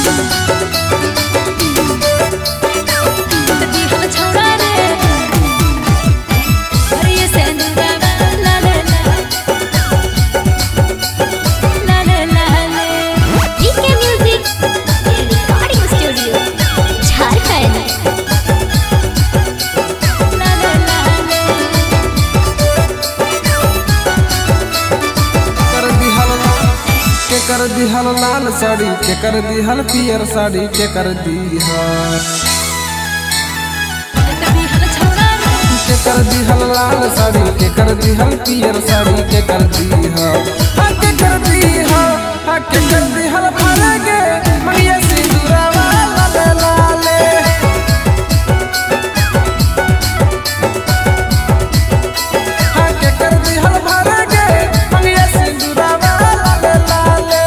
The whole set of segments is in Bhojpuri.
दिहल छौड़ा रे हरिये से अनुरागा ला ले ला ला ले ला ले DK Music Recording Studio Jharkhand ला ले ला ले कर दिहल के कर दिहल लाल साड़ी के कर दिहल पियर साड़ी के कर दिहल दिहल छौड़ा रे के कर दिहल लाल साड़ी के कर दिहल पियर साड़ी के कर दिहल हाँ के कर दिहल हाँ के कर दिहल फरगे मनिया सिंदूरवा लाले लाले हाँ के कर दिहल फरगे मनिया सिंदूरवा लाले लाले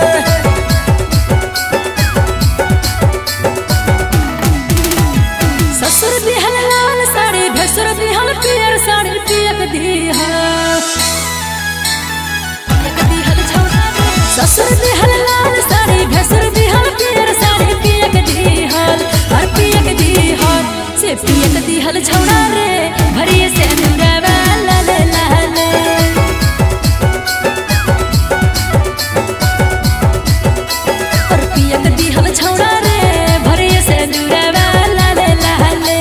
ससुर दिहल लाल साड़ी भसुर दिहल पियर साड़ी पियक दिहल पियक दिहल छौड़ा रे ससुर दिहल लाल साड़ी भसुर दिहल पियर साड़ी पियक दिहल हर पियक दिहल से पियक दिहल छौड़ा रे भरिए से अनुरावा ला ले ला ले और पियक दिहल छौड़ा रे भरिए से अनुरावा ला ले ला ले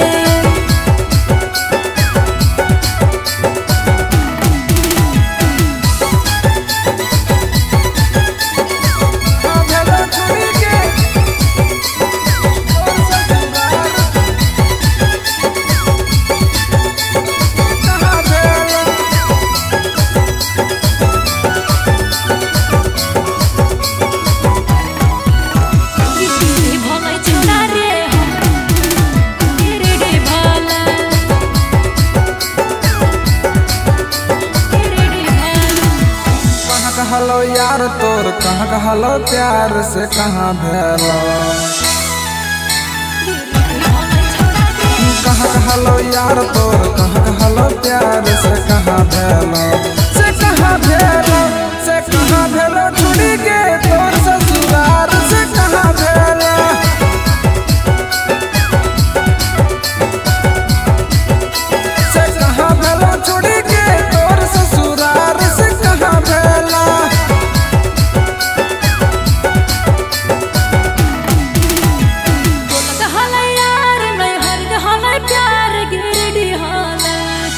हाँ भेला छोड़ी के और ससुराल कहाँ भेला गिरिडी भलै छोरा रे गिरिडी भला गिरिडी भला कहाँ कहलो यार तोर कहाँ कहलो प्यार से कहाँ भेलो भलै छोरा रे कहाँ कहलो यार तोर कहाँ कहलो प्यार से कहाँ भेलो से कहाँ भेलो से कहाँ भेलो छुड़ी के तोर ससुराल से कहाँ भेलो से कहाँ भेलो छुड़ी के तोर ससुराल से कहाँ भेलो बोलत हलै यार नै हरद हलै प्यार गिरिडी हलै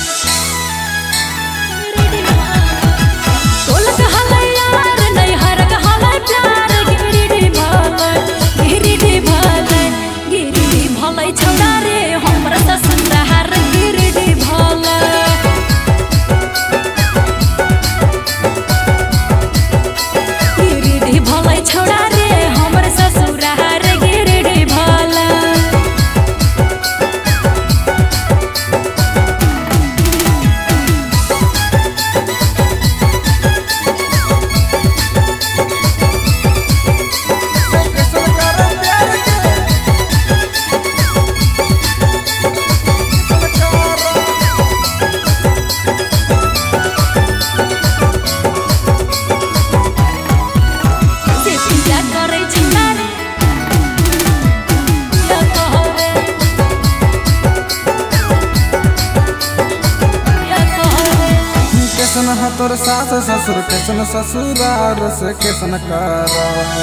गिरिडी हलै बोलत हलै यार नै हरद हलै प्यार गिरिडी भलै गिरिडी भलै गिरिडी भलै छौरा रे हमरा ससुरार गिरिडी भलै गिरिडी भलै छौरा रे हमर ससुरार गिरिडी भलै कैसन करो प्यार के कैसन करो से पिया करै छौरा रे पिया कहरे पिया कहरे कैसन है तोर सास ससुर कैसन ससुरार से कैसन कर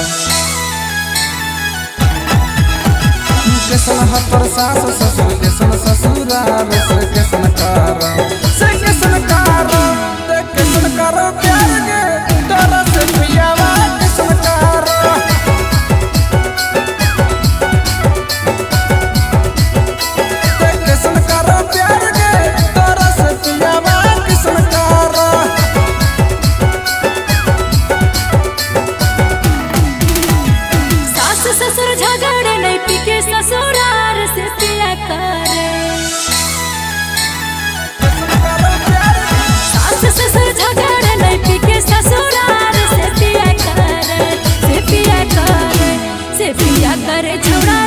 कैसन है तोर सास ससुर कैसन ससुरार से कैसन कर से कैसन कर ते कैसन कर प्यार के तोरा से पियावा कैसन कर ते कैसन कर प्यार के तोरा से पियावा कैसन कर सास ससुर झगड़े नहीं पिके ससुरार से पिया करे सास ससुर झगड़े नहीं पिके ससुरार से पिया करे से पिया करे से पिया करे छौड़ा